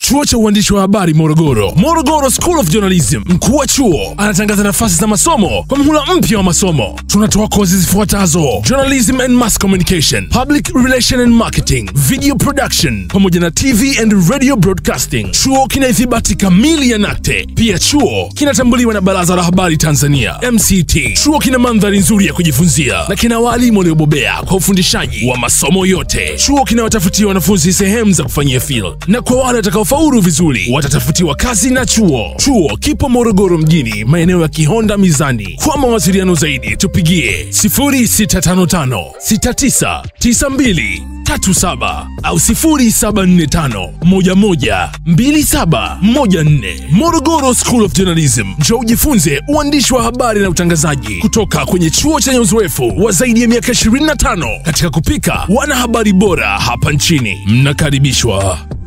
chuo cha uandishi wa habari Morogoro, Morogoro School of Journalism. Mkuu wa chuo anatangaza nafasi za masomo kwa mhula mpya wa masomo. Tunatoa kozi zifuatazo: journalism and mass communication, public relation and marketing, video production pamoja na TV and radio broadcasting. Chuo kina ithibati kamili ya NACTE. Pia chuo kinatambuliwa na Baraza la Habari Tanzania MCT. Chuo kina mandhari nzuri ya kujifunzia na kina walimu waliobobea kwa ufundishaji wa masomo yote. Chuo kinawatafutia wanafunzi sehemu za kufanyia field, na kwa wale watakaofaulu vizuri watatafutiwa kazi na chuo. Chuo kipo Morogoro mjini, maeneo ya Kihonda Mizani. Kwa mawasiliano zaidi tupigie 0655 6992 37 au 0745 11 2714. Morogoro School of Journalism, njoo ujifunze uandishi wa habari na utangazaji kutoka kwenye chuo chenye uzoefu wa zaidi ya miaka 25 katika kupika wanahabari bora hapa nchini. Mnakaribishwa.